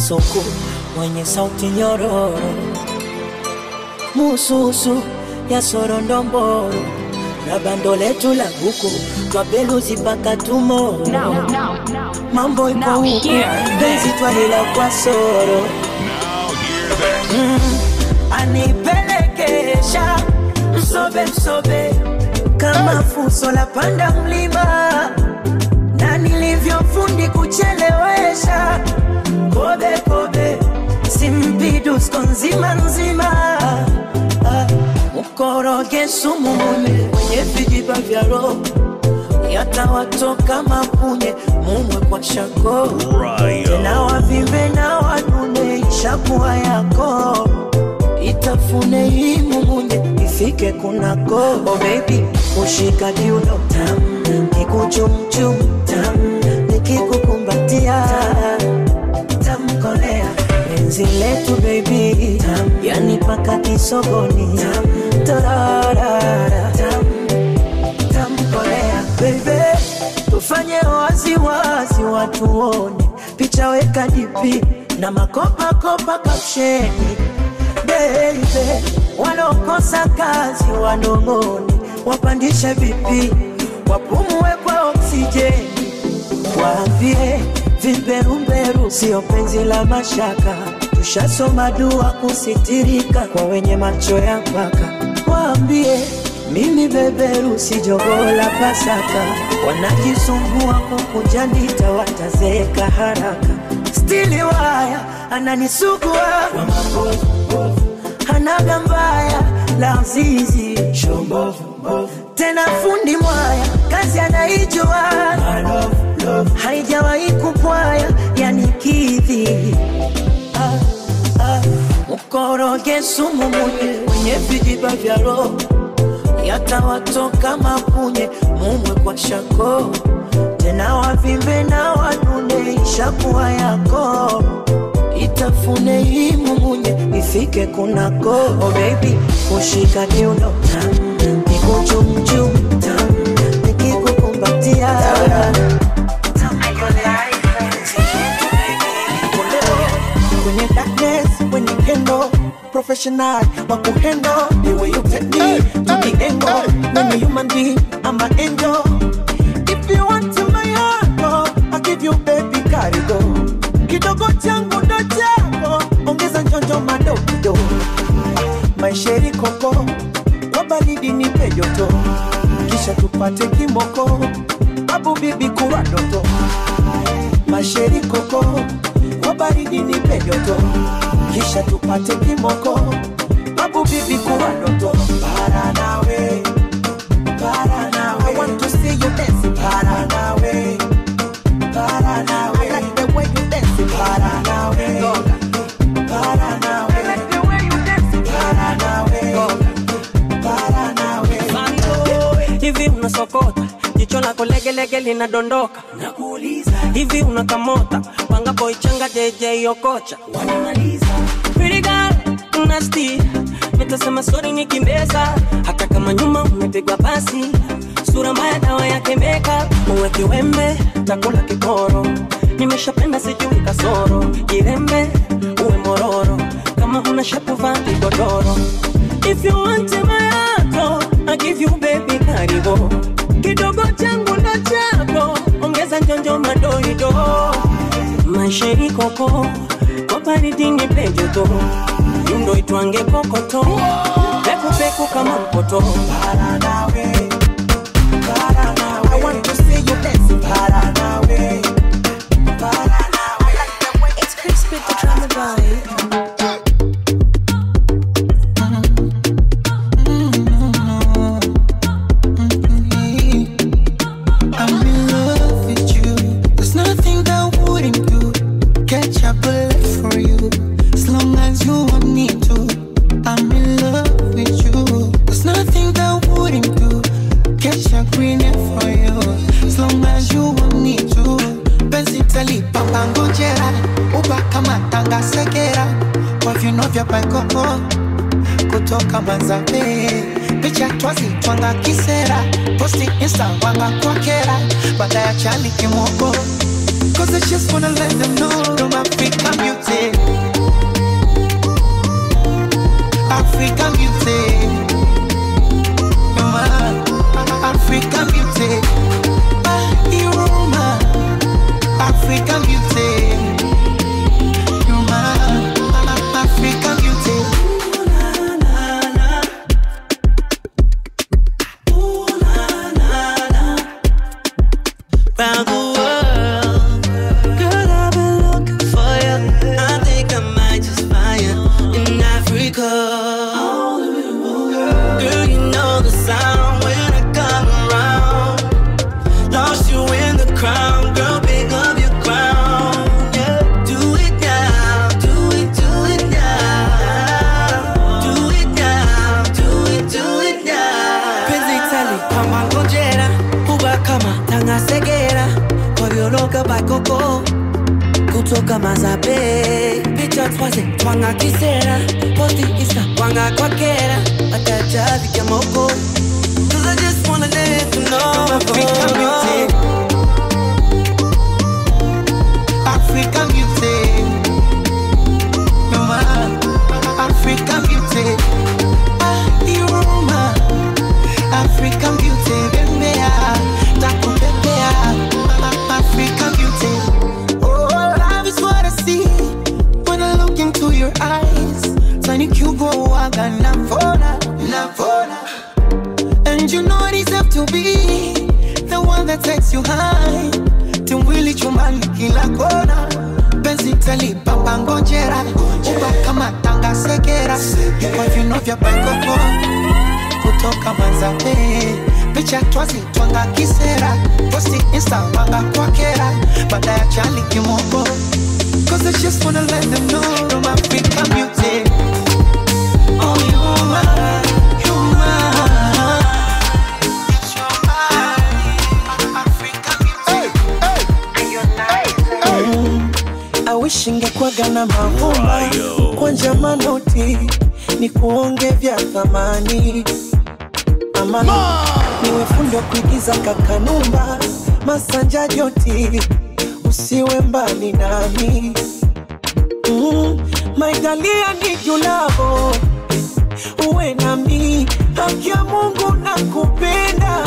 kasuku mwenye sauti nyororo mususu ya sorondomboro na bando letu la buku twabeluzi mpaka tumoro mambo ipo huku penzi twalila kwa soro mm, anipelekesha msobe msobe kama fuso la panda mlima na nilivyofundi kuchelewesha kobe kobe simpidusko nzima nzima Ah, mkoroge sumu mwenye mwenye vijiba vya roho yatawatoka mapunye mumwe kwa shako tena wavimbe na wanune ishakuwa yako itafune hii mumunye ifike kunako oh baby ushika kiuno tam kikuchumchum tam nikikukumbatia tamkolea penzi letu baby tam yani paka kisogoni tam tararara tam tamkolea baby tufanye waziwazi watu wone picha weka dipi na makopakopa kapsheni baby walokosa kazi wanong'one wapandishe vipi wapumue kwa oksijeni waambie vimberumberu sio penzi la mashaka tushasoma dua kusitirika kwa wenye macho ya mpaka waambie mimi beberu si jogoo la pasaka wanajisumbua kukujanita watazeeka haraka stili waya ananisugua hanaga mbaya la zizi tena fundi mwaya kazi anaijua haijawahi kupwaya yani kidhi ah, ah. mkoroge sumu munye mwenye vijiba vya roho yatawatoka mapunye mumwe kwa shako tena wavimbe na wanune ishakuwa yako itafune hii mumunye ifike kunako oh baby kushika kiuno tam kikuchumchum tam nikikukumbatia kwenye darkness, kwenye kendo professional wa kuhendo the way you take me to the angle when you human being I'm an angel if you want to my heart oh, I'll give you baby karigo kidogo changu ndo chako ongeza njonjo madogo maisheri koko kwa baridi nipe joto kisha tupate kimoko babu bibi kuwa doto masheri koko kwa baridi nipe joto kisha tupate kimoko babu bibi kuwa doto para nawe para nawe I want to see you dance para nawe para nawe I like the way you dance para nawe para nawe I like the way you dance para nawe para nawe hivi unasokota jicho lako legelege linadondoka nakuuliza hivi unakamota panga boichanga jeje yokocha wanamaliza Pretty girl, nasty nitasema sori nikimbeza hata kama nyuma umepigwa pasi sura mbaya dawa yake makeup uwe kiwembe takula kikoro nimeshapenda sijui kasoro kirembe uwe mororo kama una shepu vaa kigodoro if you want my heart I give you baby karibu kidogo changu ndo chako ongeza njonjo madoido maisha ikoko kwa baridi ni pejoto yundo itwange kokoto pekupeku kama mpoto para nawe para nawe I want to see you dance para nawe para nawe I like the way It's crispy the drama vibe. I'm in love with you. There's nothing I wouldn't do. Catch a bullet for you. As long as you want me to. I'm in love with you. There's nothing I wouldn't do. Catch a green for you. As long as you want me to. Penzi talipa ngojera. Uba kama tanga segera. Kwa viuno vya paikoko kutoka Manzabe, picha twazi twanga kisera, posti insta wanga kwa kera, baada ya chali kimoko Cause I just wanna let them know I'm African beauty. African beauty. You're my African beauty. Ah, you're my African beauty. You're my African beauty. round the world. Girl, I've been looking for you. I think I might just find you in Africa. Girl, you know the sound when I come around. Lost you in the crowd, girl, pick up your crown. Yeah, do it now, do it, do it now. Do it now, do it, do it now. Penzi tali kama ngojera, huwa kama tangasegera, kovyoloka bakoko kutoka mazabe picha twaze twanga kisera posti isa twanga kwakera atajavika moko Cause I just wanna let you know African beauty. African beauty. You're my African beauty. Ah, you're my African beauty. Bembea, takupepea. African beauty. Oh, love is what I see when I look into your eyes. Tiny Cuba, waga navona, navona. And you know it is up to be the one that takes you high. Timwili chumbani kila kona. Penzi talipamba ngojera. Uba kama tanga sekera. Kwa vino vya bakoko. Kutoka manzabe. Picha twazi twanga kisera. Posti insta wanga kwa kera. Baada ya chali kimoko. Cause I just wanna let them know I'm African beauty. Oh, you're my, you're my. I wish ingekwaga na mavumba kwanja manoti ni kuonge vya thamani ama niwe fundi wa kuigiza kakanumba masanja joti usiwe mbali nami mm, maigalia ni julavo uwe nami haki ya mungu na kupenda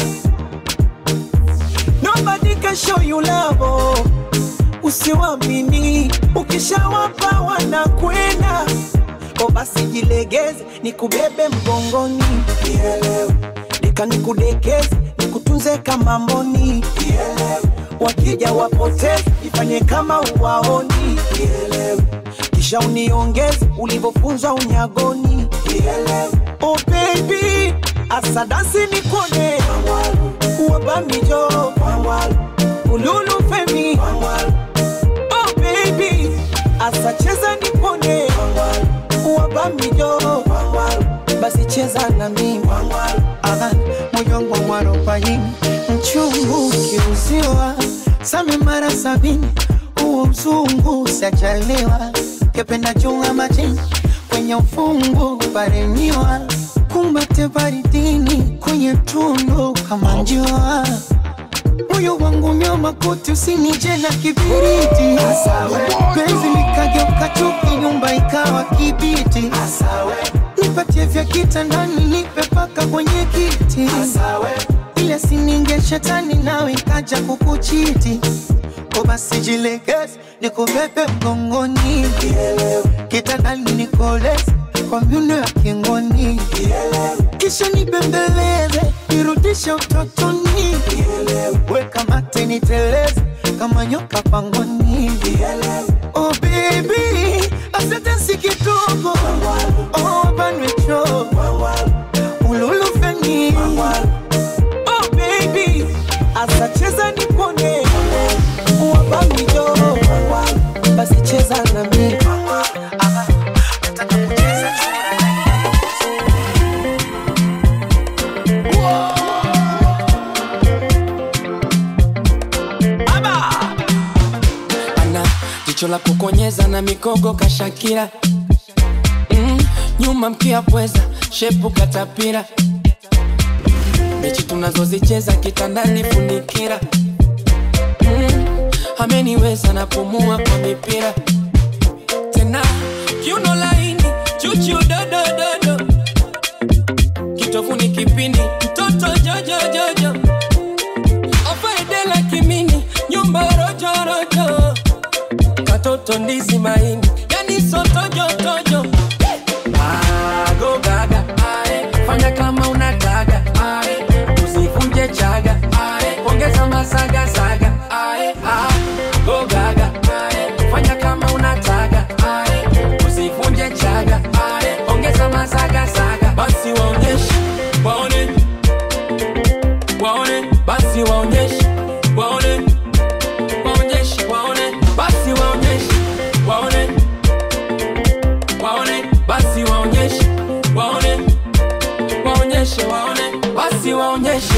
nobody can show you love usiwamini ukishawapa wanakwenda ko basi jilegeze nikubebe mgongoni Nielewe. deka nikudekeze nikutunze kama mboni Nielewe. wakija wapoteze ifanye kama uwaoni Nielewe. kisha uniongeze ulivyofunzwa unyagoni Nielewe. oh baby asadasi nikone wabamijo ululu femi Oh baby, asa cheza nipone wabamijo basi cheza na mimi Aha, moyo wangu mwarobaini mchungu ukiuziwa same mara sabini huo mzungu sajaliwa kependa chunga majini kwenye ufungu paremiwa kumbate baridini kwenye tundu kama njua moyo wangu nyama kote usinije na kibiriti penzi likageuka chuki nyumba ikawa kibiti nipatie vya kitandani nipe paka kwenye kiti ile sininge shetani nawe ikaja kukuchiti ko basi jilegeze nikubebe mgongoni kitandani nikoleze kwa myuno ya kingoni kisha nibembeleze nirudishe utotoni weka mate niteleze kama nyoka pangoni oh baby asante si kidogo oh banwecho ululufeni Oh baby, asa cheza nipone wabamijo basi cheza na mimi ana jicho la kukonyeza na mikogo kashakira mm, nyuma mkia pweza shepu katapira mechi tunazozicheza kitandani funikira mm, ameniweza napumua kwa mipira tena kiuno laini chuchu dodododo kitofuni kipindi mtoto jojojojo afaedela kimini nyumba rojorojo katoto ndizi maini yani sotojotojo Ago gaga, ae, fanya kama unataka ae, usivunje chaga ae, ongeza masaga saga ae, ah, go gaga ae, fanya kama unataka ae, usivunje chaga ae, ongeza masaga saga basi waonyeshe waone waone basi waonyeshe waone waonyeshe waone basi waonyeshe waone waone basi waonyeshe waone waonyeshe waone basi waonyeshe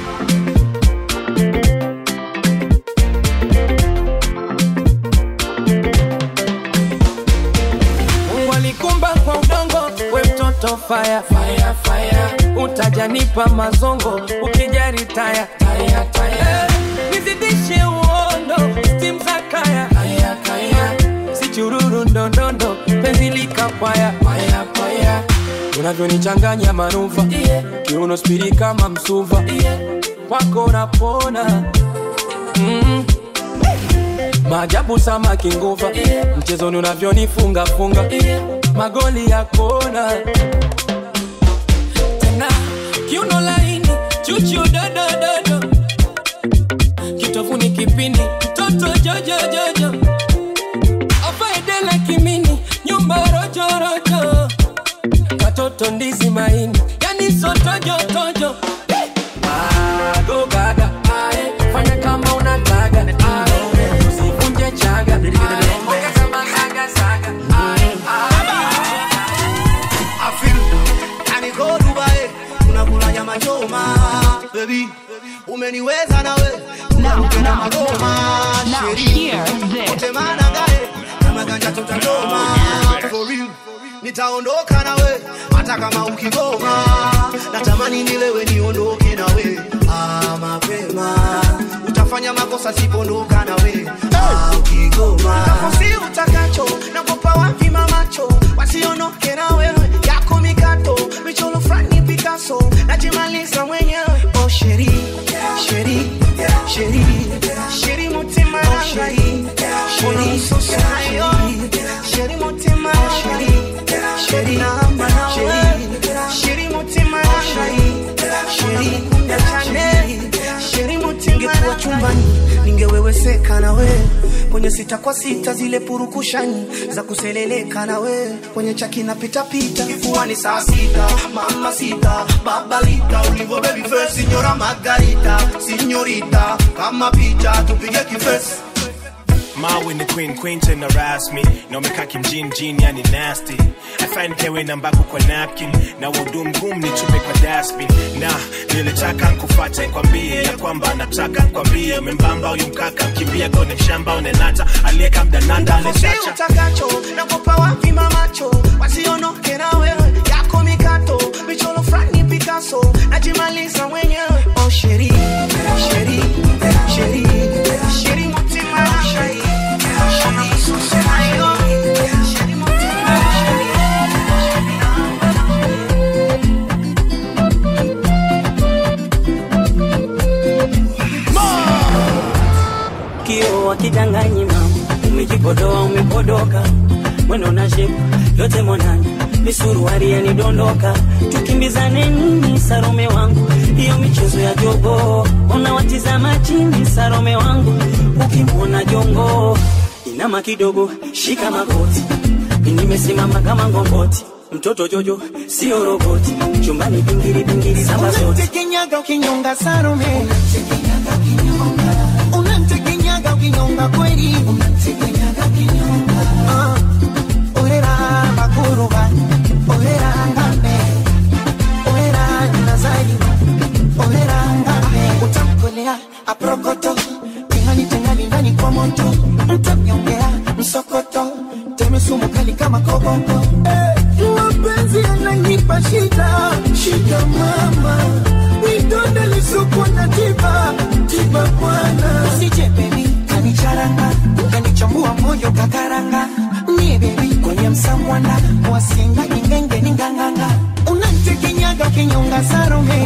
Mungu alikumba kwa udongo, we mtoto fire, fire, fire. Utajanipa mazongo ukijari taya, taya, taya. Nizidishe uondo, stim za kaya, kaya, kaya. Si chururu ndondondo, penzi likapaya, paya, paya. Unavyonichanganya manuva, yeah. Kiuno spidi kama msuva, yeah. Kwako napona mm. Maajabu samaki nguva yeah. Mchezoni unavyonifunga funga yeah. Magoli ya kona tena kiuno laini chuchu dodododo kitofuni kipindi mtoto jojojojo afaedela kimini nyumba rojorojo katoto ndizi maini yani sotojotojo Ago gaga ae, fanya kama unataka ae, usivunje chaga ae, ongeza masaga saga ae, Afil, yani go Dubai, tunakula nyama choma baby, umeniweza nawe tunakula magoma sheri wote manangae kama ganja tutachoma for real nitaondoka nawe hata kama ukigoma natamani nilewe niondoke nawe ah, mapema utafanya makosa sipondoka nawe ah, ukigoma takosi utakacho nakopa wapi mamacho wasiondoke na wewe yako mikato michoro frani Picasso najimaliza mwenyewe oh sheri sheri sheri sheri mutima sheri sheri sosayo sheri mutima sheri sheri namba sheri sheri mutima sheri sheri kunda chane sheri mutima ningekuwa chumbani ningeweweseka na we kwenye sita kwa sita zile purukushani za kuseleleka na we kwenye chaki na pitapita kifuani saa sita mama sita babalita ulivo baby face signora margarita signorita kama picha tupige kifesi Ma when the queen queen tena rasmi na umekaa kimjini jini yani nasty afanye kewe namba yako kwa napkin na udu mgumu nitupe kwa dustbin na nilitaka nkufate kwambie ya kwamba nataka kwambie membamba huyu mkaka mkimbia kone mshamba unenata aliyeka mdananda Takosi alechacha utakacho nakopa wapi mamacho wasiondoke na wewe yako mikato michoro frani Picasso najimaliza mwenyewe oh sheri sheri sheri sheri mutima sheri sheri susayo sheri mutima sheri kio wakidanganyi mama umejipodoa umepodoka mwendo na shepu yote monani misuruari yanidondoka tukimbizane nini sarome wangu hiyo michezo ya jogo unawatizama chini sarome wangu ukimwona jongo inama kidogo shika magoti nimesimama kama ngongoti mtoto jojo sio roboti chumbani pingili pingili saba zote Unamtekenyaga ukinyonga Salome, unamtekenyaga ukinyonga kweli, Ah, orera bakuruba, orera ngambe, orera nazari, orera ngambe, utamkolea aprokoto, tengani tengani ndani kwa moto, mtamnyongea msokoto, teme sumu kali kama koboko. Eh, mapenzi yananipa shida, shida mama, vidonda lisuku na tiba, tiba bwana. Usije baby, kanichara wanda wasinga ingenge ni nganganga unantekenyaga ukinyonga sarume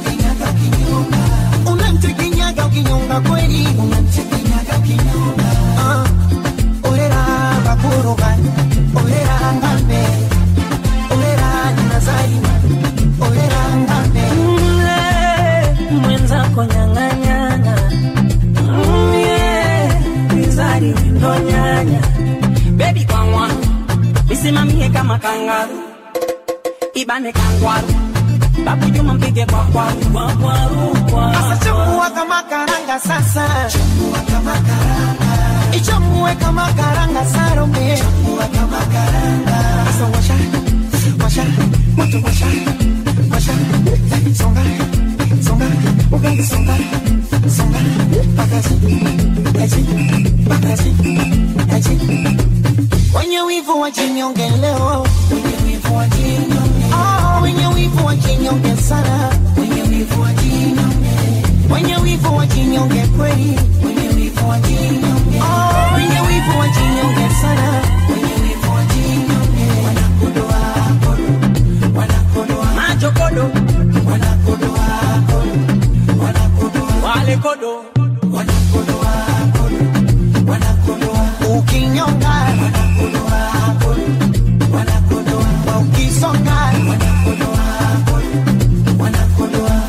unantekenyaga ukinyonga kweli unantekenyaga ukinyonga Ah, orera bakuruga orera ngambe orera nazarima orera ngambe Mle, mwenzako nyang'anyana Mm, yeah, mizari ndo nyanya bebi kwangwa isimamie kama kangaru ibane kangwaru babu juma mpige kwa kwaru kwa kwaru kwa Sasa chambua kama karanga sasa chambua kama karanga ichambue kama karanga sarume chambua kama karanga Sasa washa washa moto washa washa songa songa ugali songa songa pakazi aji pakazi aji wenye wivu wajinyonge leo wenye wivu wajinyonge oh wenye wivu wajinyonge sana wenye wivu wajinyonge wenye wivu wajinyonge kweli wenye wivu wajinyonge oh wenye wivu wajinyonge sana wenye wivu wajinyonge wanakodoa kodo wanakodoa majokodo wanakodoa kodo wanakodoa wale kodo wanakodoa kodo wanakodoa ukinyonga wanakodoa kodo wanakodoa ukisonga wanakodoa kodo wanakodoa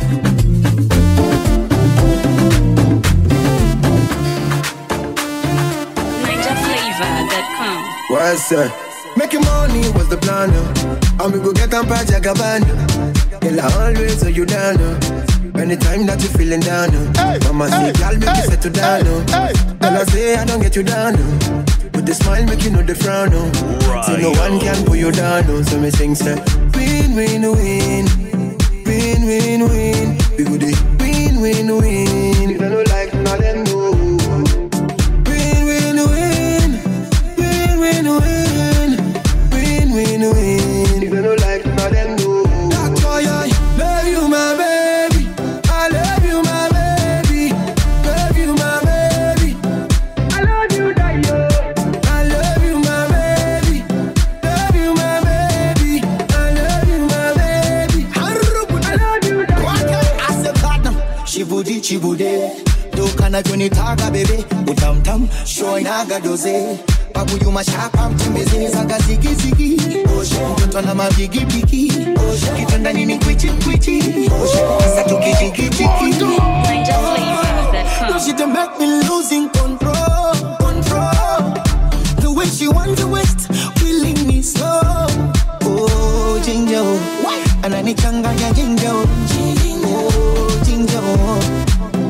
NinjaFlavor.com. What's that? Making money was the plan, uh. and we go get on Pajagabana. Girl, I always hold you down, uh. Anytime that you feeling down, uh. Mama say, girl, make you settle down, uh. Girl, I say, I don't get you down, uh. With the smile, make you know the frown, uh. So no one can pull you down, uh. So me sing, say, win, win, win. Win, win, win. We go the win, win, win. If I don't like, now then no. Win, win, win. Win, win, win. Win, win, win. If I don't like, now then no. That's why I love you, my baby. I love you, my baby. Love you, my baby. I love you, Dayo. I love you, my baby. Love you, my baby. I love you, my baby. I love you, Dayo. asekana shivudi chibude dokana jonitaga bebe utamtam shoinaga doze babuyuma shapa mtembeze zaga zigizigi mtoto na mabigibigi kitanda nini kwichi kwichi sasa tukijigijigi NinjaFlavor.com. She done make me losing control, control. The way she want to waste, killing me slow. Oh, ginger, oh. ananichanganya ginger, oh. oh, ginger. oh.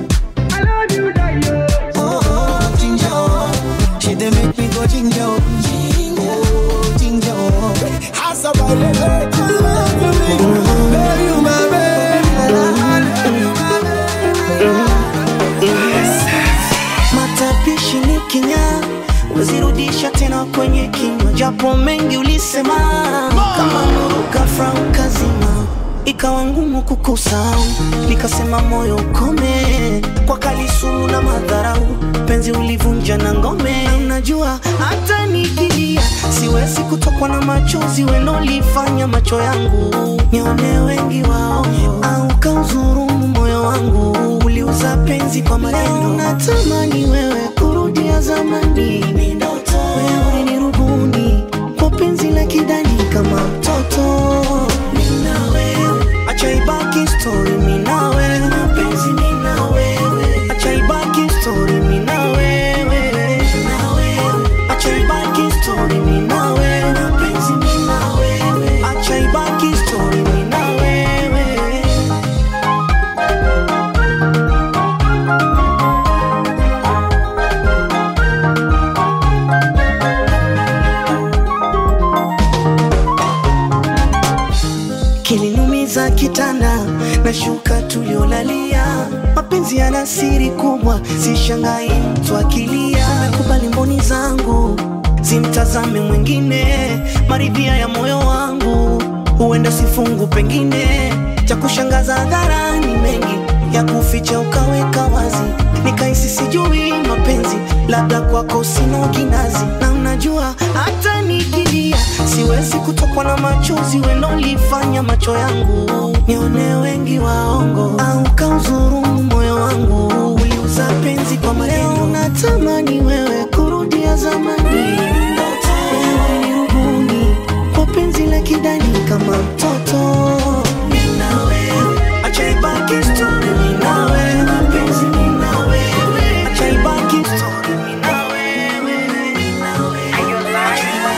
Oh, oh, ginger, oh. She done make me go ginger, oh. oh, ginger. oh. Hasa bailele, I love you, baby. Love you, my baby. I love you, my baby. matapishi ni kinya wezirudisha tena kwenye kinywa japo mengi ulisema kama nuruka frau kazima ikawa ngumu kukusau nikasema moyo ukome kwa kalisumu na madharau penzi ulivunja na ngome unajua hata nikilia siwezi kutokwa na machozi welolifanya macho yangu nione wengi wao au kauzurumu moyo wangu uliuza penzi kwa maneno natamani wewe kurudia zamani wewe ulinirubuni kwa penzi la kidani kama mtoto Mimi na wewe acha ibaki story mimi na wewe mapenzi mimi na wewe acha ibaki story mimi na wewe na wewe acha ibaki story mimi na wewe mapenzi mimi na wewe acha ibaki story mimi na wewe kilinumiza kitanda na shuka tuliolalia mapenzi yana siri kubwa sishangai mtu akilia nakubali mboni zangu zimtazame mwingine maridhia ya moyo wangu huenda sifungu pengine cha kushangaza hadharani mengi ya kuficha ukaweka wazi, nikaisi sijui mapenzi, labda kwako sina kinazi, na unajua hata nikilia siwezi kutokwa na machozi, welolifanya macho yangu nione wengi waongo, au kaudhurumu moyo wangu, uliuza penzi kwa maneno, natamani wewe kurudia zamani, wewe ni rubuni kwa penzi la kidani kama mtoto Mimi na wewe, acha ibaki story, mimi na wewe, mapenzi mimi na wewe, acha ibaki story, mimi na wewe, mimi na wewe.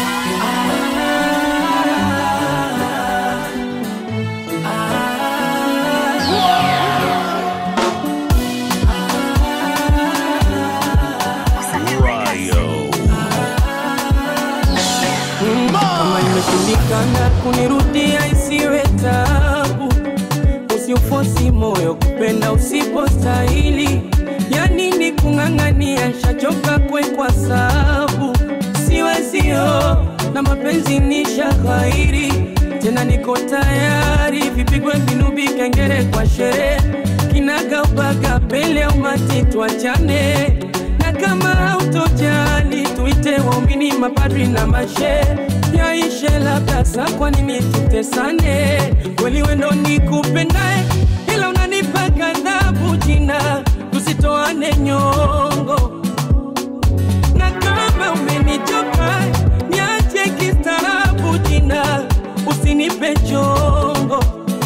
kama imeshindikana kunirudia isiwe tabu usiufosi moyo kupenda usipostahili ya nini kung'ang'ania shachoka kwekwa sabu siwezio na mapenzi ni shaghairi tena niko tayari vipigwe vinubi kengere kwa sherehe kinagaubaga pele umati tuachane na kama hautojali tuite waumini mapadri na mashe yaishe labda sa kwa nini tutesane kweli wendo ni kupendae ila unanipa kadhabu jina tusitoane nyongo na kama umenichoka niache kistaarabu jina usinipe chongo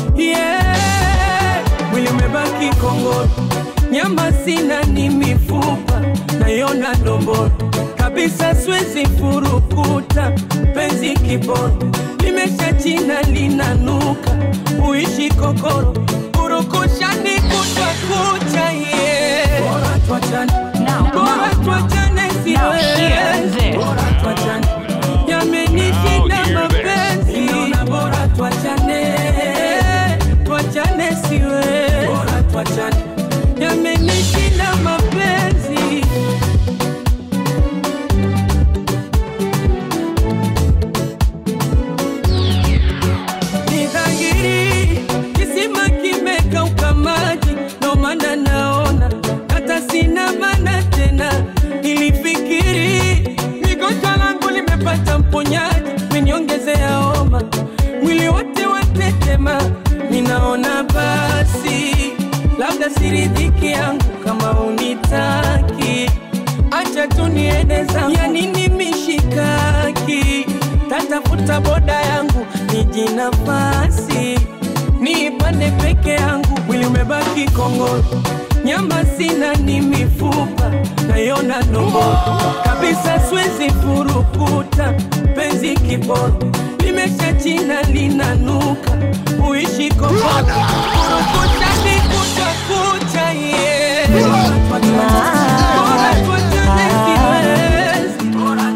yeah. mwili umebaki kongoro nyama sina ni mifupa nayona domboro kabisa swezi furukuta penzi kiboro limesha china linanuka uishi kokoro urukushani kutwa kucha ye bora tuachane bora tuachane siwezi bora tuachane yamenishinda mapenzi naona bora tuachane tuachane siwezi bora tuachane yamenishinda mapenzi ni dhahiri kisima kimekauka maji, ndo maana naona hata sina maana tena. Nilifikiri migonjwa langu limepata mponyaji, meniongezea homa, mwili wote watetema, ninaona basi labda siridhiki yangu kama unitaki, acha tu niende zangu, ya nini mishikaki, tatafuta boda yangu niji nafasi niipande peke yangu, mwili umebaki kongoro, nyama sina ni mifupa nayona ndomboro kabisa, siwezi furukuta penzi kiboro limesha china linanuka, uishi kongoro furukuta ni kucha kucha ye bora tuachane siwezi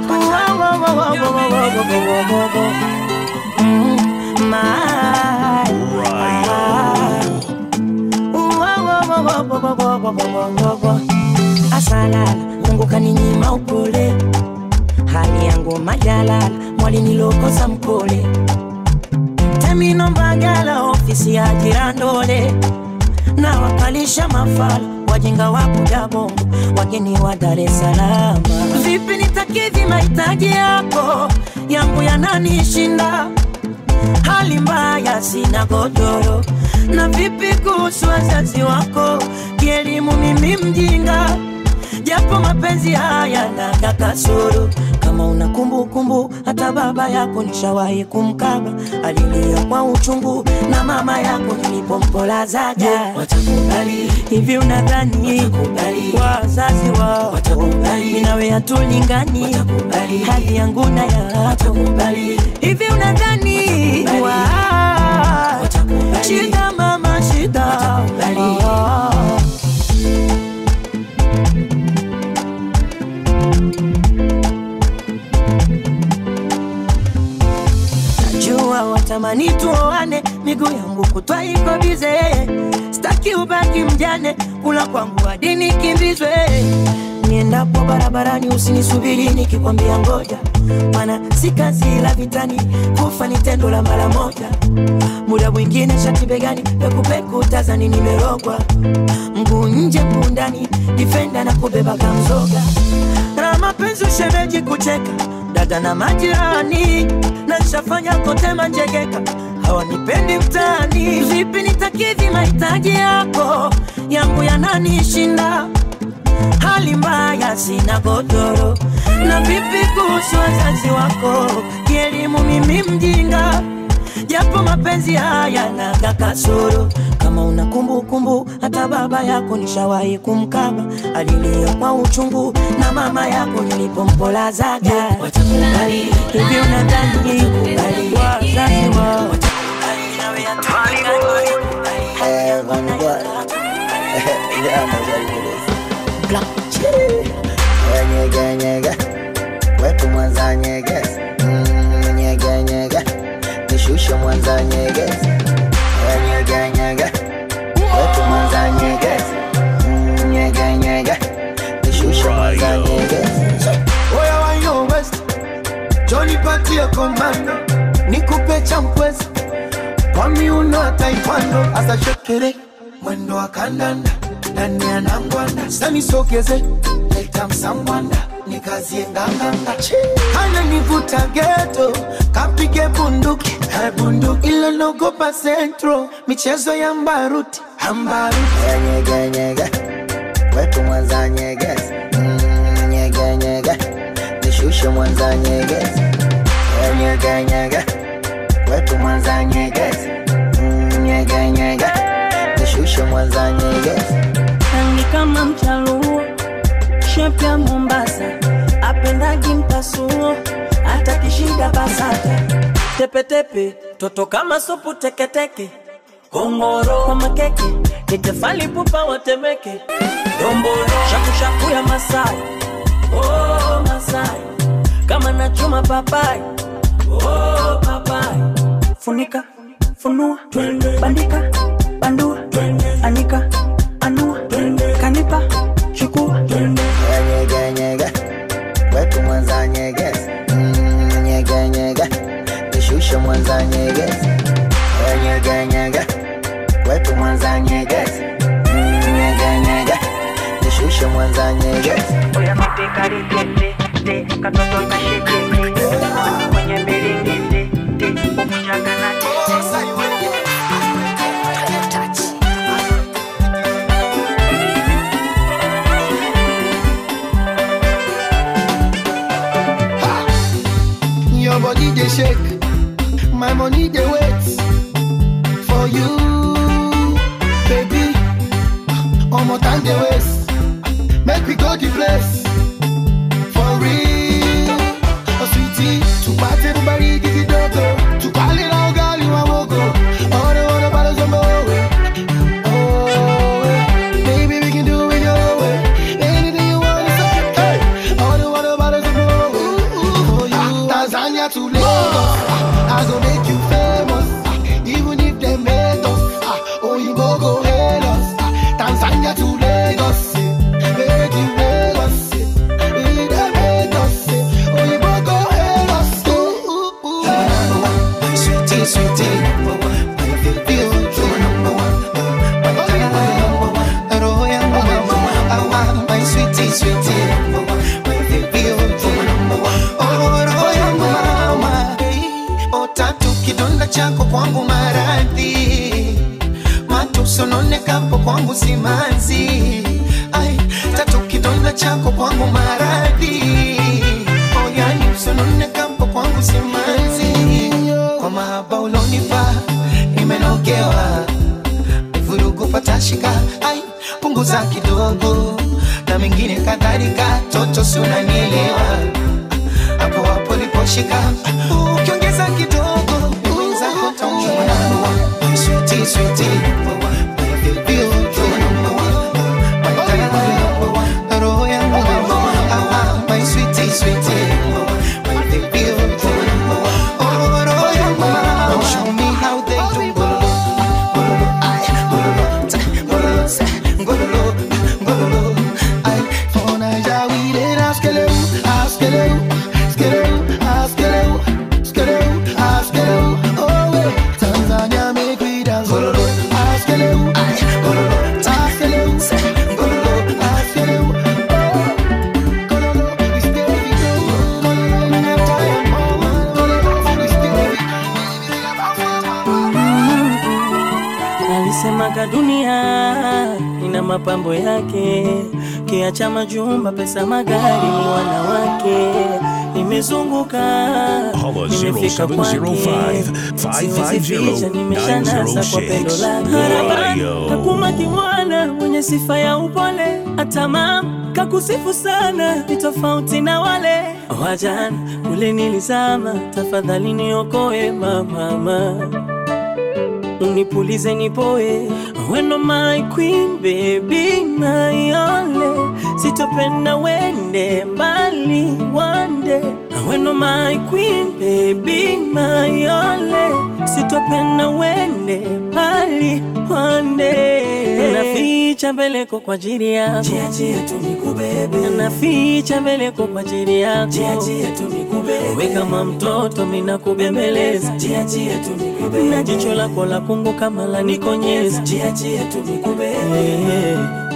asalala mungu kaninyima upole hali yangu majalala mwalinilokosa mkole temino mbagala ofisi ya jirandole na wakalisha mafala wajinga wa kuja bongo wageni wa Dar es Salaam. Vipi nitakidhi mahitaji yako yangu yananishinda, hali mbaya, sina godoro. Na vipi kuhusu wazazi wako, kielimu mimi mjinga, japo mapenzi haya naga kasoro. Kama una kumbukumbu, hata baba yako nishawahi kumkaba, alilia kwa uchungu, na mama yako nilipompolazaja. Watakubali hivi, unadhani wazazi wao watakubali? Nawe hatulingani, hali yangu na yako hivi, unadhani wa- shida mama shida Ah. najua watamani tuoane, miguu yangu kutwa iko bize, staki ubaki mjane, kula kwangu hadi nikimbizwe. niendapo barabarani usinisubiri nikikwambia ngoja mana si kazi la vitani kufa ni tendo la mara moja muda mwingine shati begani pekupeku tazani nimerogwa mguu nje mguu ndani difenda na kubeba kamzoga na mapenzi ushemeji kucheka dada na majirani na nshafanya kote manjegeka hawanipendi mtaani vipi nitakidhi mahitaji yako yangu yananishinda hali mbaya sina godoro na vipi kuhusu wazazi wako kielimu mimi mjinga japo mapenzi haya naga kasoro kama una kumbukumbu hata baba yako nishawahi kumkaba alilia kwa uchungu na mama yako nilipompolazaga hivi unadhani wazazi wao Eh, Van Gogh. Yeah, I'm ready for this. Eh, nyege, nyege. Wetu Mwanza nyegezi Mm, nyege, nyege. Nishushe Mwanza nyegezi Eh, nyege, nyege. Wetu Mwanza nyegezi Mm, nyege, nyege. Nishushe Mwanza nyegezi Oya wa yo west Johnny patia komando Nikupe champwezi Kwa miuno ya taekwondo Asa shekere Mwendo wa kandanda Nani anangwanda Sani sogeze Leta msangwanda Nikazie nganganga Kana nivuta geto Kapige bunduki Eh, bunduki Ilo nogopa centro Michezo ya mbaruti Ambaruti Eh, nyege, nyege. Wetu Mwanza nyegezi Mm, nyege, nyege. Nishushe Mwanza nyegezi Eh, nyege, nyege. Wetu Mwanza nyegezi Mm, nyege, nyege. Nishushe Mwanza nyegezi rangi kama mchaluo shepu ya Mombasa apendagi mpasuo hata kishida basata tepetepe toto kama supu teketeke kongoro kwa makeke nitefali pupa watemeke dombolo shakushaku ya Masai oh, Masai kama nachuma papai oh, papai funika funua bandika bandua anika anua kanipa chukua Eh, nyege, nyege. Wetu Mwanza nyegezi Mm, nyege, nyege. Nishushe Mwanza nyegezi Eh, nyege, nyege. Wetu Mwanza nyegezi Mm, nyege, nyege. Nishushe Mwanza nyegezi Your body they shake, my money they wait for you, baby. One more time they waste, make we go the place for real. Oh sweetie, to party everybody give it dogo, to call it all girl you a wogo. All the water bottles on my way. Oh, eh. baby we can do it your way. Anything you want is okay. All the water bottles on my way. For you, Tanzania to Lagos, I go make you famous. Even if they made us, ah, oh you go go hate us. Ah, Tanzania to Lagos, eh, make you Lagos. eh. If they made us, eh, oh you go go hate us. Ooh, ooh, ooh. Sweetie, sweetie, number one. My baby, oh, you're number one. My darling, number one. Roho yangu number one. I want my sweetie, sweetie, number one. My baby, oh, you're number one. Oh, roho yangu mama. Oh, tatu kidonda chako kwangu maradhi matusononekapo kwangu simanzi ai tatu kidonda chako kwangu maradhi oh, yani usononekapo kwangu simanzi kwa mahaba ulonipa nimenogewa vurugu patashika ai punguza kidogo na mengine kadhalika toto si unanielewa hapo hapo liposhika ukiongeza kidogo wenzako taumwa sweetie sweetie my baby oh, you're number one. My darling, number one. Roho yangu number one. Ah, ah, my sweetie sweetie my baby oh, you're number one. Oh, roho yangu mama. Show me how they do gololo, gololo, ay, gololo, ta, gololo, sa, gololo, gololo, ay, for Naija alisemaga dunia ina mapambo yake, kiacha majumba, pesa, magari, wanawake nimezunguka Holla nimefika kwake, 0705 siwezi ficha, nimeshanasa kwa pendo lake. Harabani, kakuma kimwana mwenye sifa ya upole, hata mama kakusifu sana, ni tofauti na wale wajana kule nilizama. Tafadhali niokoe mamama unipulize nipoe weno my queen baby my only sitopenda wende mbali wande weno my queen baby my only sitopenda wende mbali wande naficha mbeleko kwa ajili yako Jia, jia, tu nikubebe. naficha mbeleko kwa ajili yako Jia, jia, tu nikubebe. we kama mtoto mina kubembeleza Jia, jia, tu nikubebe. na jicho lako la kungu kama la nikonyeza Jia, jia, tu nikubebe. yeah.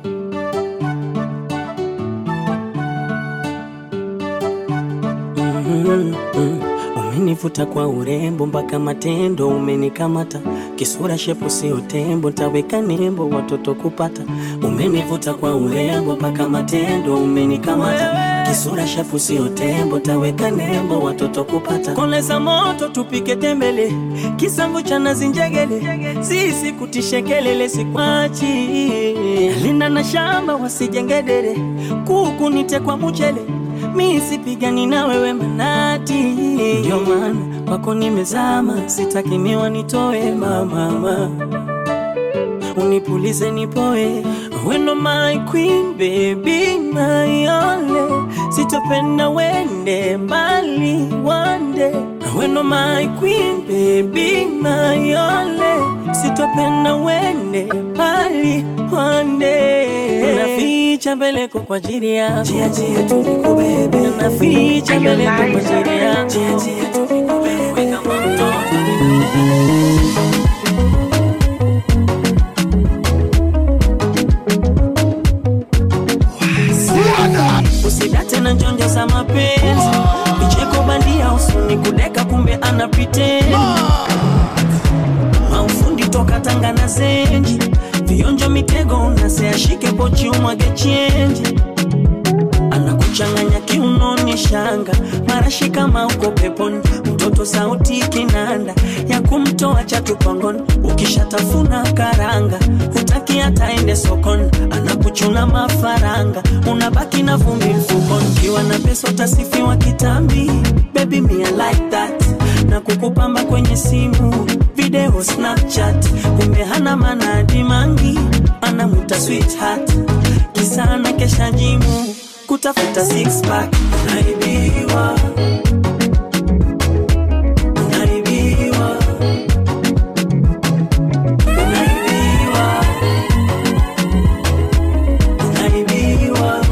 Mhm, mhm. Umenivuta kwa urembo mpaka matendo umenikamata, kisura shepu sio tembo, taweka nembo watoto kupata. Umenivuta kwa urembo mpaka matendo umenikamata, kisura shepu sio tembo, taweka nembo watoto kupata. Koleza moto tupike tembele, kisamvu cha nazi njegele, sisi kutishe kelele sikwachi, linda na shamba wasijengedere, kuku nite kwa mchele mi sipigani na wewe manati, ndio maana kwako nimezama, sitaki miwa nitoe mamama, unipulize nipoe, weno my queen baby my only, sitopenda wende mbali wande, weno my queen baby my only, sitopenda wende mbali wande, naficha mbeleko kwa ajili yako Jia, jia, tu nikubebe. naficha mbeleko kwa ajili yako Jia, jia, tu nikubebe. we kama mtoto usidate na njonjo za mapenzi vicheko bandia usuni kudeka kumbe anapiteni maufundi toka tanga na zenji vionjo mitego unaseashike pochi umwage chenji anakuchanganya kiunoni shanga marashi kama uko peponi mtoto sauti kinanda ya kumtoa chatu pangoni ukishatafuna karanga hutaki hata ende sokoni anakuchuna mafaranga unabaki na vumbi mfukoni ukiwa na pesa utasifiwa kitambi baby me I like that na kukupamba kwenye simu video snapchat kumbe hana manadi mangi anamuta sweetheart kisana kesha jimu kutafuta six pack unaibiwa unaibiwa unaibiwa unaibiwa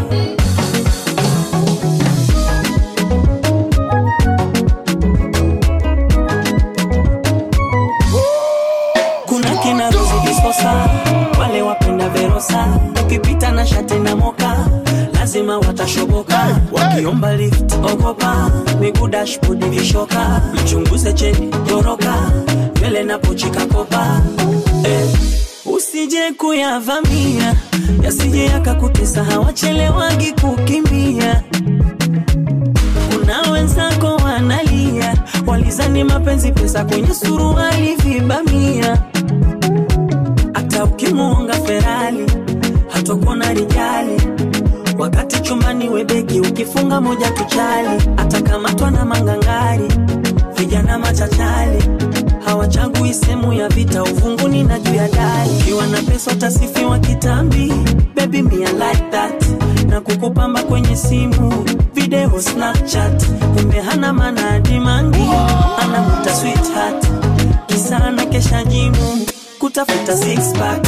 kuna kina ruzidisosa wale wapenda verosa ukipita na shati na moka lazima watashoboka wakiomba lift ogopa miguu dashboard vishoka mchunguze cheni goroka mbele na pochi kakopa eh, usije kuyavamia yasije yakakutesa hawachelewagi kukimbia kuna wenzako wanalia walizani mapenzi pesa kwenye suruali vibamia hata ukimuonga ferali hatokuona rijali wakati chumbani webeki ukifunga moja tuchali atakamatwa na mangangari vijana machachali hawachagui sehemu ya vita uvunguni na juu ya dari ukiwa na pesa utasifiwa kitambi baby me I like that na kukupamba kwenye simu video snapchat kumbe hana manadi mangi anamuta sweetheart kisana kesha jimu kutafuta six pack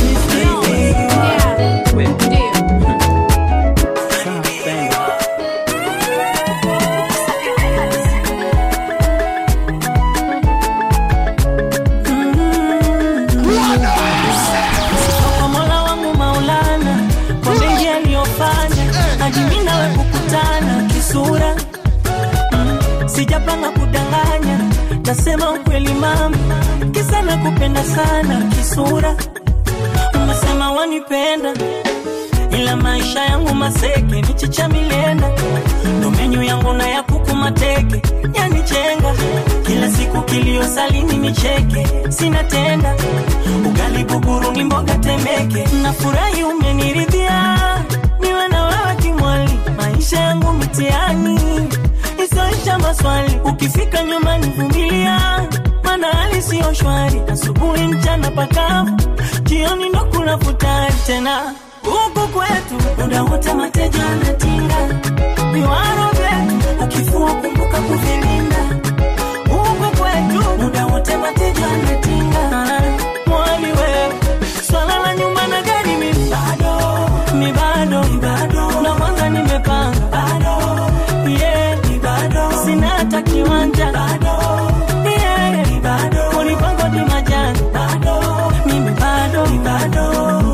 kwa mola wangu maulana kwa mengi aliyofanya hadi mimi nawe kukutana kisura mm, sijapanga kudanganya tasema ukweli mama kisa Unajua nakupenda sana kisura, umesema wanipenda, ila maisha yangu maseke, michicha milenda, ndo menyu yangu na ya kuku mateke, yanichenga kila siku kilio salini nicheke, sina tenda ugali buguru ni mboga temeke, nafurahi umeniridhia, niwe na wewe kimwali, maisha yangu mtihani isoisha maswali, ukifika nyumbani vumilia, maana hali siyo shwari, asubuhi mchana pakavu, jioni ndo kuna futari tena huku kwetu muda wote mateja anatinga viwaro vyetu, ukifua kumbuka kuvilinda huku kwetu muda wote mateja anatinga mwali wewe swala la nyumba na gari mi bado mi bado mi bado na kwanza nimepanga bado yeah mi bado sina hata kiwanja bado yeah mi bado ulipango ni majani bado mimi bado mi bado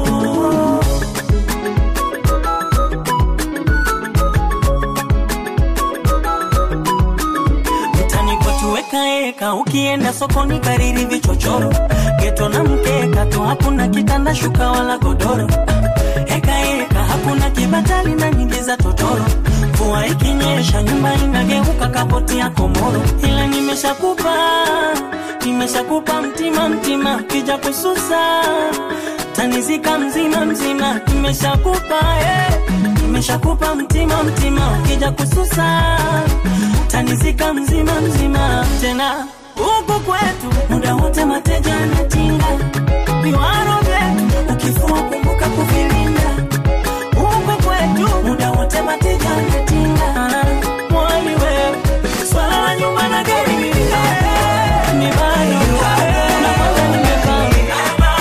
mtani kwetu wekaeka, ukienda sokoni kariri vichochoro, geto na mkeka tu, hakuna kitanda shuka wala godoro. Hekaeka hakuna kibatali na nyingi za totoro, mvua ikinyesha nyumba inageuka kapoti ya komoro. Ila nimeshakupa nimeshakupa mtima mtima, kija kususa tanizika mzima mzima, nimeshakupa eh. nimeshakupa mtima mtima, ukija kususa tanizika mzima mzima tena huku kwetu muda wote mateja anatinga viwaro vyetu ukifua kumbuka kuvilinda huku kwetu muda wote mateja anatinga mwali wewe swala la nyumba na gari mimi ni bado na kwanza nimepanga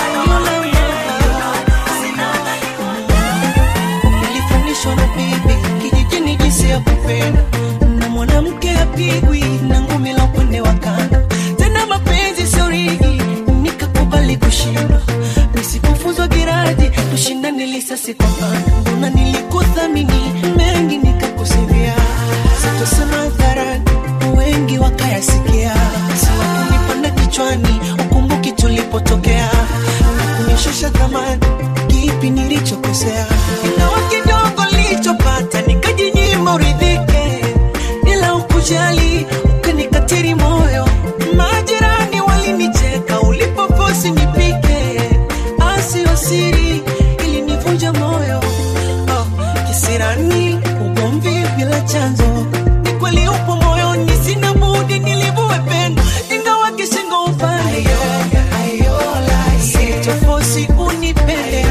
nilifundishwa na bibi kijijini jinsi ya kupenda na mwanamke apigwi na ngumi la upande wa kando tena mapenzi sio rigi nikakubali kushindwa nisipofuzwa giraji tushindane lisasi kwa pando mbona nilikuthamini mengi nikakusivia sitosema hadharani wengi wakayasikia siwakunipanda kichwani ukumbuki tulipotokea na kunishusha thamani kipi nilichokosea ingawa kidogo nilichopata nikajinyima uridhike ila ukujali ukanikatiri moyo majirani walinicheka ulipofosi nipike asio siri ilinivunja moyo oh, kisirani ugomvi bila chanzo ni kweli upo moyoni sina budi nilivue pendo ingawa kishingo upande sitofosi unipende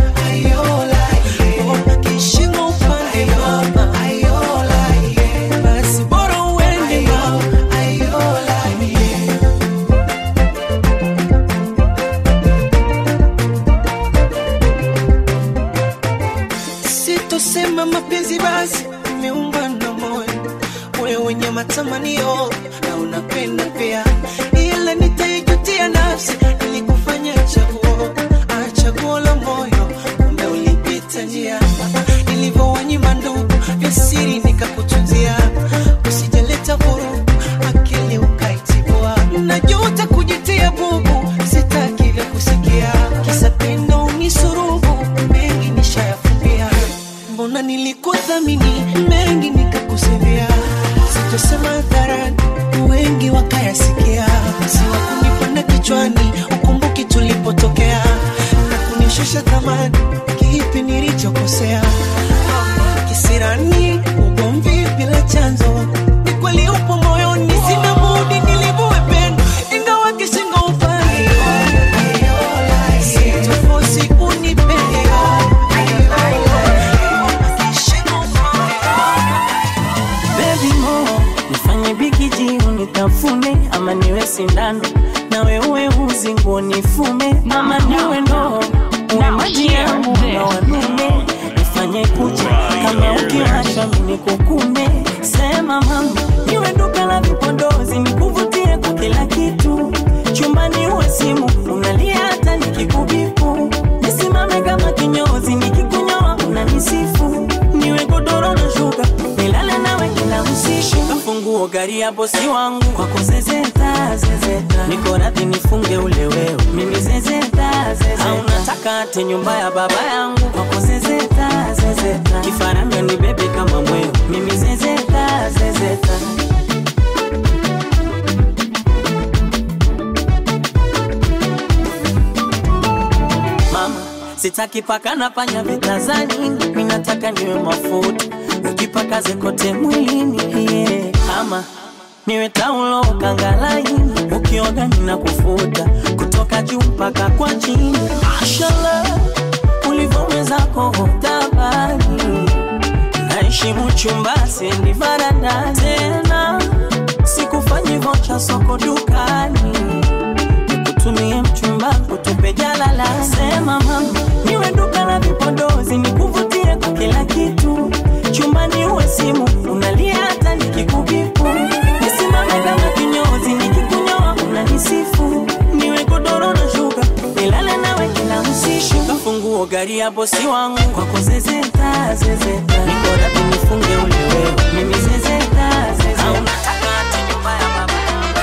Mbona kishingo upande mama basi bora uende mama sitosema mapenzi basi umeumba na moyo moyo wenye matamanio na unapenda pia ila nitaijutia nafsi ilikufanya chaguo ah, chaguo la moyo kumbe ulipita njia nilivyowanyima ndugu vya siri nikakutunzia usijaleta vurugu akili ukaitibua najuta kujitia bubu sitaki vya kusikia kisa pendo unisurubu mengi nishayafumbia mbona nilikuthamini mengi nikakusevia sitosema hadharani wengi wakayasikia siwakunipanda kichwani ukumbuki tulipotokea na kunishusha thamani kipi nilichokosea kisirani ugomvi bila chanzo ni kweli upo moyoni sina budi nilivue pendo ingawa kishingo upande sitofosi unipende Baby mo, nifanye bikiji unitafune ama niwe sindano nawe uwe uzi nguo nifume ama niwe ndoo uwe maji yangu na wanume nifanye kucha kama ukiwashwa mini kukume sema mama niwe duka la vipodozi nikuvutie kwa kila kitu chumbani uwe simu unalia hata nikikubipu nisimame kama kinyozi nikikunyoa unanisifu niwe godoro na shuka nilale nawe kila usiku kafunguo gari ya bosi wangu kwako zezeta zezeta niko radhi nifunge ule wewe mimi zezeta zezeta au nataka ate nyumba ya baba yangu kwako zezeta zezeta kifaranga ni bebe kama mweo mimi zezeta zezeta mama sitaki paka na panya vitazani mi nataka niwe mafuta ukipakaze kote mwilini yeah. ama niwe taulo kangalaini ukioga nina kufuta kutoka juu mpaka kwa chini mashallah ulivyowezako tabani naheshimu chumba siendi varanda tena sikufanyi vocha soko dukani nikutumie mchumba kutupe jalala sema mama niwe duka la vipodozi nikuvutie kwa kila kitu chumbani uwe simu unalia hata nikikubipu nisimame kama kinyozi nikikunyoa unanisifu niwe godoro na shuka nilale nawe kila usiku kafunguo gari ya bosi wangu kwako zezeta zezeta niko radhi nifunge ule wewe mimi zezeta zezeta au nataka hata nyumba ya baba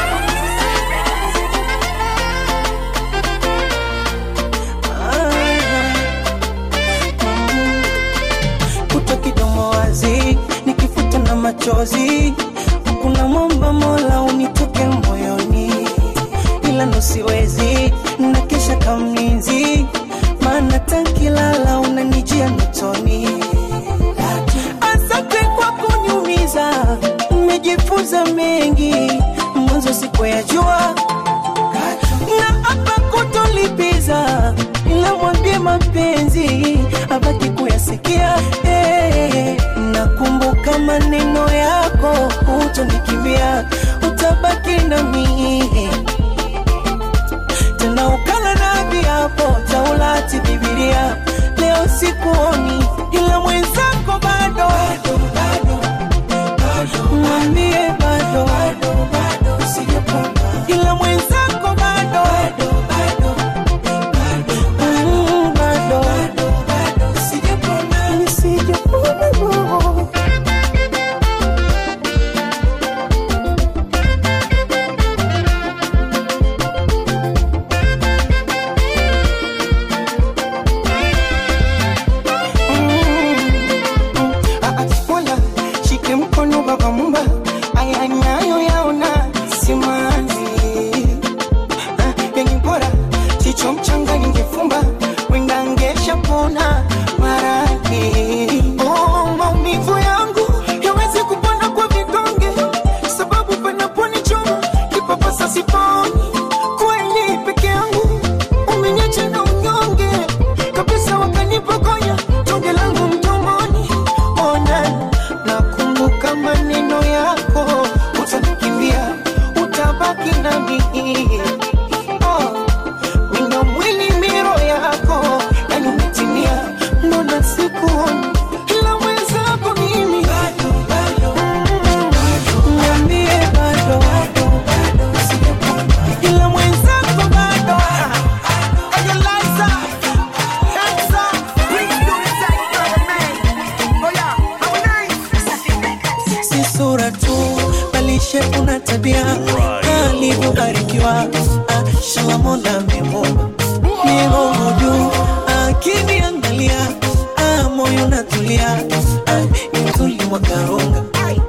kuto kidomo wazi nikifuta na machozi kuna mwamba mola unitoke moyoni ila nosiwezi nakesha kamlinzi maana tankilala unanijia notoni asante kwa kunyumiza umejifunza mengi mwanzo siku ya jua na hapa kutolipiza ila mwambie mapenzi abaki kuyasikia hey, nakumbuka maneno yako utonikimbia utabaki nami tena ukala na viapo taulati bibilia leo sikuoni ila mwenzako bado mwambie bado ila mwenzako bado Mm, bado Nisijapona, no. Mola shike mkono baba mumba, aya nayo yaona simanzi Ah, yenye bora chicho mchanga ningefumba wenda ngesha pona maradhi oh, maumivu yangu yawezi kupona kwa vidonge sababu panaponichoma kipapasa siponi kweli peke yangu umeniacha na unyonge kabisa wakanipokonya tonge langu mdomoni ona nakumbuka maneno yako utanikimbia utabaki nami oh, wino mwili miro yako yani umetimia mbona sikuoni ila mwenzako mimi Mm, niambie bado ila mwenzako bado Ayalaza, Hexa, please do the same for the man. Oh yeah, Harmonize. si sura tu bali shepu na tabia alivyobarikiwa Ah, shala mola amemuumba migongo juu akiniangalia ah, moyo natulia Ah, ni mzuri wa karunga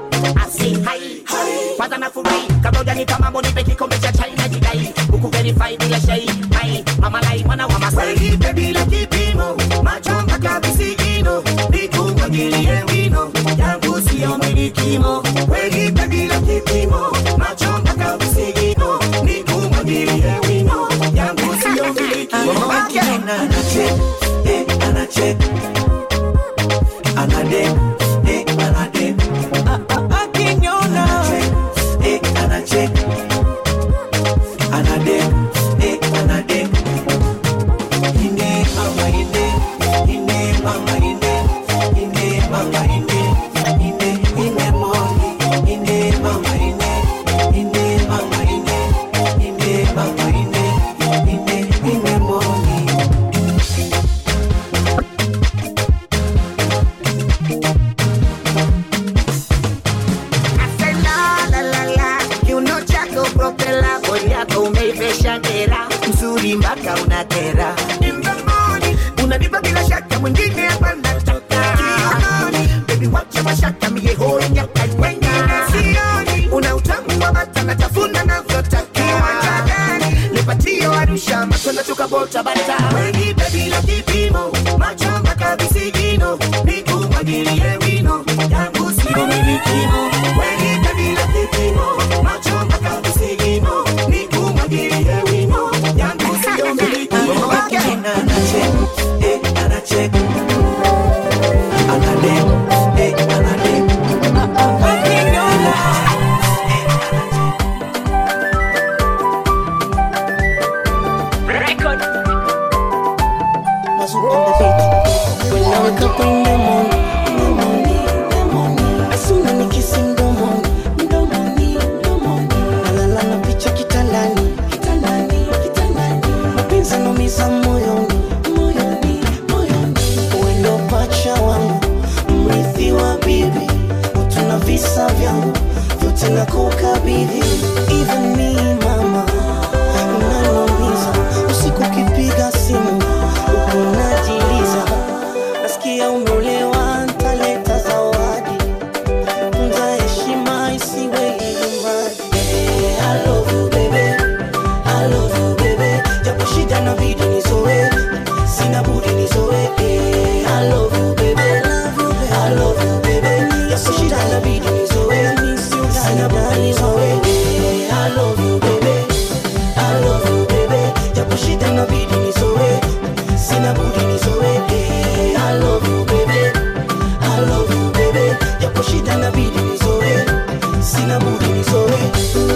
kwanza nafurahi kabla hujanipa mambo nipe kikombe cha chai na jidai huku verify bila shai mai mama lai mwana wa masai nipe bila kipimo macho mpaka visigino nikumwagilie wino yangu siyo milikimo wenipe bila kipimo macho mpaka visigino nikumwagilie wino yangu siyo milikimo Akiona anacheka, eh, anacheka. Anadeka, eh, anadeka. Ah, ah, akiniona, eh, anacheka. Anadeka, eh, anadeka. Ine, mama, ine. Ine, mama, ine. Ine, mama, ine. Ine, ine, moni. Ine, mama, ine. Ine, mama, ine. Ine, mama, ine. Ine, ine, moni. Mazu on the beat. When I wake up in the morning, in the morning, in the morning. As soon as I kiss him, mdomoni, mdomoni, mdomoni. Nalala na picha kitandani, kitandani, kitandani. Mapenzi yanaumiza moyoni, moyoni, moyoni. Wewe ndo pacha wangu, mrithi wa bibi. Utuna visa vyangu, vyote nakukabidhi. Even me, mama, unaniumiza. Usiku ukipiga simu, huku unajiliza. Nasikia umeolewa, ntaleta zawadi. Tunza heshima isiwe ilimradi. Eh, I love you, baby. I love you, baby. Japo shida inabidi nizoe, sina budi nizoe. Eh, I love you, baby. I love you, baby. Japo shida inabidi nizoe, sina budi nizoe. Eh, I love you, baby. I love you, baby. Japo shida inabidi nizoe, sina budi nizoe. Eh, I love you, baby. I love you, baby. Japo shida inabidi nizoe, sina budi nizoe.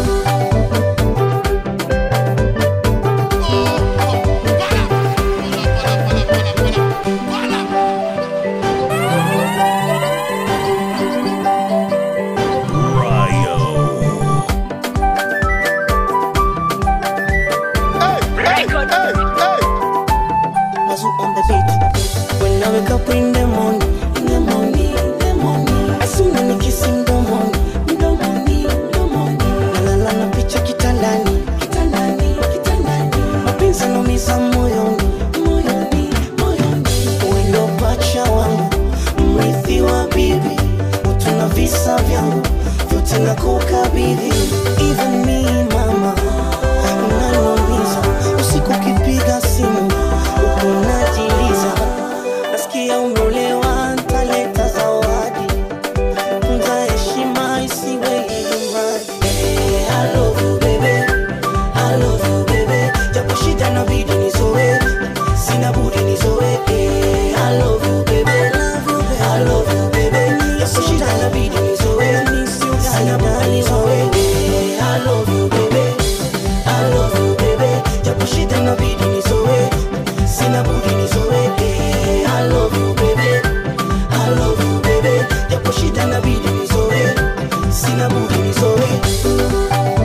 Mazu on the beat. When I wake up in the morning, in the morning, in the morning. As soon as I kiss him, mdomoni, mdomoni, mdomoni. Nalala na picha kitandani, kitandani, kitandani. Mapenzi yanaumiza moyoni, moyoni, moyoni. Wewe ndo pacha wangu, mrithi wa bibi. Utuna visa vyangu, vyote nakukabidhi. Even me, mama, unaniumiza. Usiku ukipiga simu, huku unajiliza. Nasikia umeolewa, ntaleta zawadi. Tunza heshima isiwe ilimradi. Eh, I love you, baby. I love you, baby. Japo shida inabidi nizoe, sina budi nizoe. Eh, I love you, baby. I love you, baby. Japo shida inabidi nizoe, sina budi nizoe. Eh, I love you, baby. I love you, baby. Japo shida inabidi nizoe, sina budi nizoe. Eh, I love you, baby. I love you, baby. Japo shida inabidi nizoe, sina budi nizoe.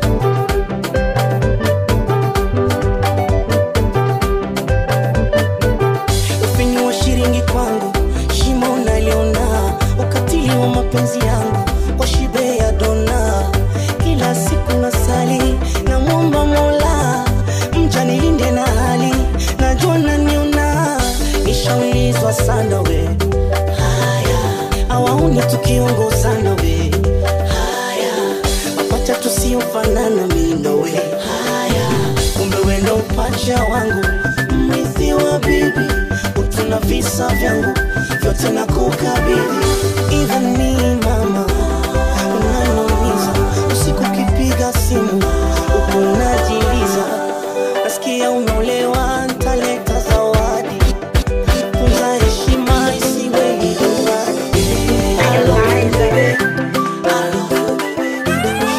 Ufinyu wa shilingi kwangu, shimo naliona, ukatili wa mapenzi yangu kwa shibe ya dona. Kila siku nasali na mwomba Mola, mja nilinde na hali, najua naniona, nishaulizwa sana we haya, awaoni tukiongozana we haya, mapacha tusiofanana mi na we haya, kumbe we ndo pacha wangu mrithi wa bibi, utuna visa vyangu vyote na kukabidhi. Even me mama, unaniumiza usiku ukipiga simu huku unajiliza, nasikia umeolewa, ntaleta zawadi. Tunza heshima isiwe ilimradi. I love you, baby. I love you,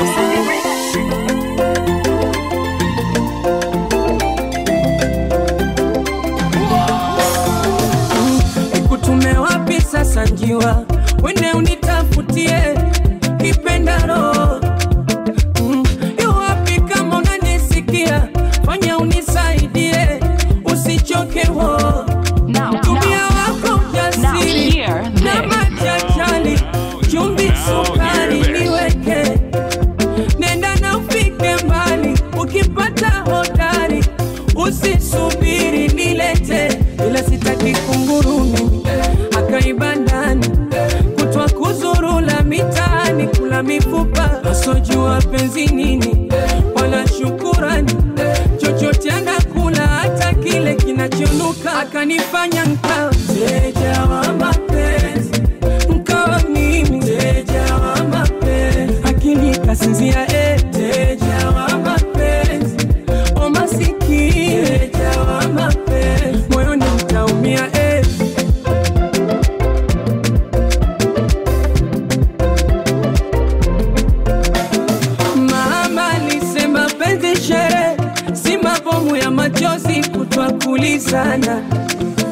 nikutume wapi sasa njiwa wende unitafutie kipendaro Mm, yu wapi kama unanisikia fanya unisaidie usichoke ho tumia wako ujasiri na machachali chumbi sukari niweke nenda na ufike mbali ukipata hodari usisubiri nilete ila sitaki kunguru mimi akaiba ndani kutwa kuzurula mitaani kula mifupa asojua penzi nini wala shukurani chochote anakula hata kile kinachonuka akanifanya nkawa mteja wa mapenzi nkawa mimi mteja wa mapenzi akili kasinzia eh, mteja wa mapenzi o masikini mteja wa mapenzi moyoni mtaumia eh. Mama alisema penzi shere si mabomu ya machozi kutwa kulizana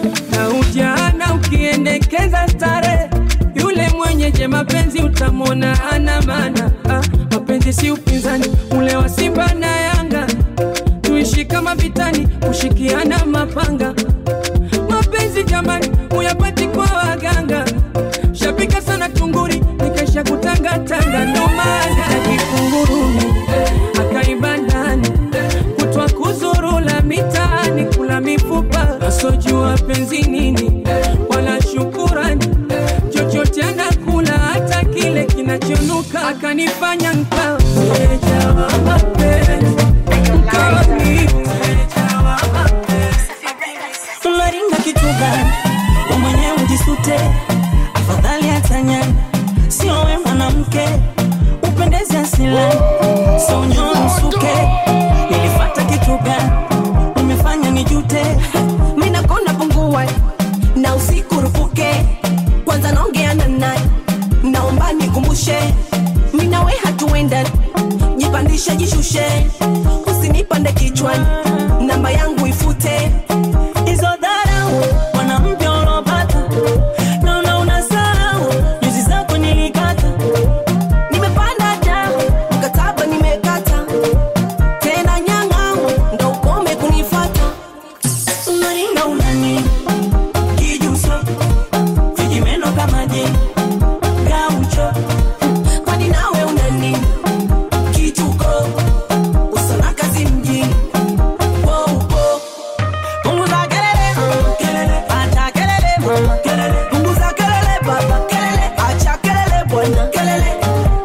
na ujana ukiendekeza stare yule mwenyeje mapenzi utamwona ana maana ah, mapenzi si upinzani ule wa simba na yanga tuishi kama vitani kushikiana mapanga mapenzi jamani uyapati kwa waganga shapika sana tunguri nikaisha kutangatanga ndo maana jikunguruni akaiba ndani kutwa kuzurula mitaani kula mifupa asojua penzi nini wala shukurani chochote anakula hata kile kinachonuka akanifanya nkawa mteja wa mapenzi nkawa ni mteja wa unaringa kitu gani we mwenyewe ujisute afadhali hatanyani sio we mwanamke upendeze asilani sonyo msuke nilifata kitu gani umefanya nijute minakona pungua na usiku rufuke kwanza naongeana naye naomba nikumbushe minawe hatuenda jipandishe jishushe usinipande kichwani namba yangu ifute hizo dharau mwanamke unaopata naona unasahau nyuzi zako nilikata nimepanda damu mkataba nimekata tena nyang'au ndo ukome kunifata unaringa unani kijuso vijimeno kama je gaucho kwani nawe unani kituko usona kazi mjini Wow, punguza kelele kelele acha kelele mama kelele punguza kelele baba kelele acha kelele bwana kelele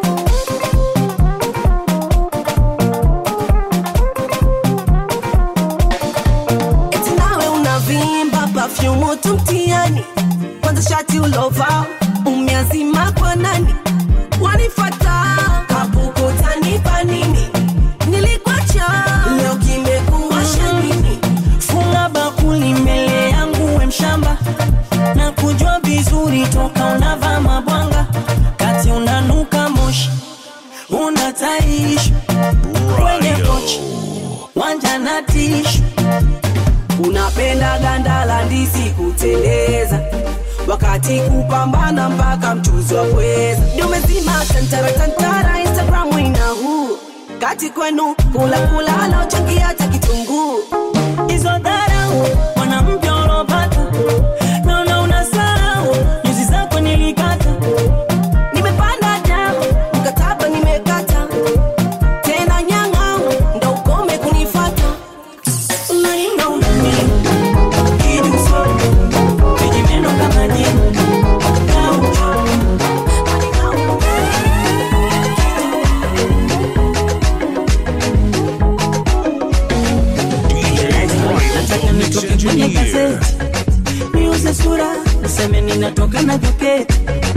eti nawe unavimba pafyumu tu mtiani kwanza shati ulova umeazima kwa nani wanifata kapukutanipa nini nilikwacha leo kimekuwasha nini funga bakuli mbele yangu we mshamba na kujua vizuri toka unavaa mabwanga kati unanuka moshi unataishi kwenye kochi wanja na tishu unapenda ganda la ndizi kuteleza wakati kupambana mpaka mchuzi wa pweza ndio umezima tantara tantara instagram ina huu kati kwenu kula kula naochangia hata kitunguu hizo dharau mwanamke unaopata naona unasahau nyuzi zako nilikata nimepanda damu mkataba nimekata tena nyang'au ndo ukome kunifata unaringa unani kijuso vijimeno kama je gaucho nataka nitoke kwenye gazeti niuze sura niseme ninatoka na joketi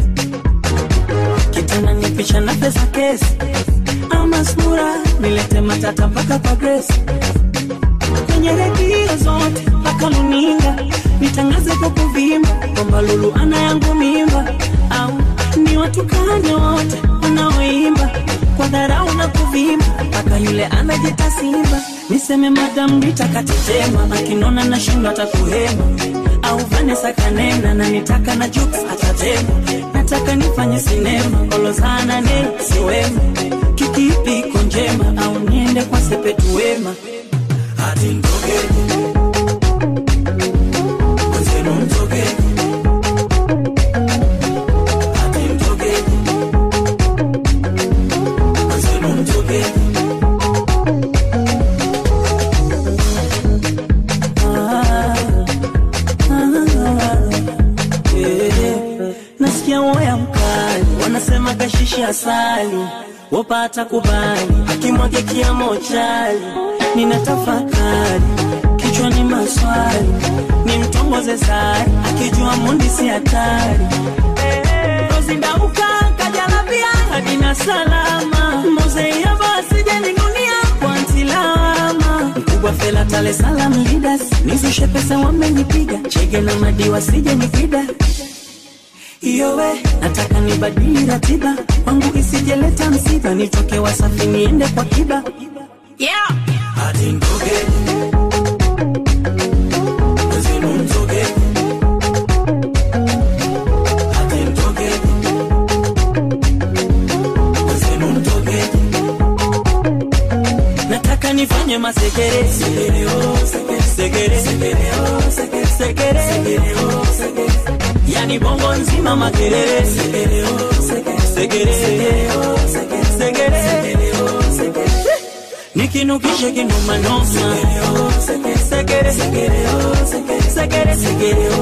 kitana nipisha na pesa kesi ama sura nilete matata mpaka kwa gresi kwenye redio zote mpaka luninga nitangaze kwa kuvimba kwamba lulu ana yangu mimba au ni watukane wote wanaoimba kwa dharau na kuvimba mpaka yule anajita simba niseme madamu nitakatetema akinona na shindo atakuhema au vanesa kanena na nitaka na juks atatema nataka nifanye sinema kolozana ne siwema kikipi iko njema au niende kwa sepetu wema hati mtogeni mwenzenu mtogeni hati mtogeni mwenzenu mtogeni Ah, ah, eh, nasikia woya mkali wanasema kashishi asali wapata kubali akimwage kiamo chali nina tafakari kichwani maswali ni mtongoze sari akijua mundi si hatari rozindauka kajalabia hadina salama mozeia basije ningunia kwa ntilama mkubwa fela tale salam leaders nizushe pesa wamenipiga chege na madiwa sije nipida iyowe nataka nibadili ratiba kwangu isijeleta msiba nitoke wasafi niende kwa kiba yeah. hadi mtogeni mwenzenu mtogeni sekere yani bongo nzima makelele sekere sekere nikinukishe kinumanoma sekere sekere sekere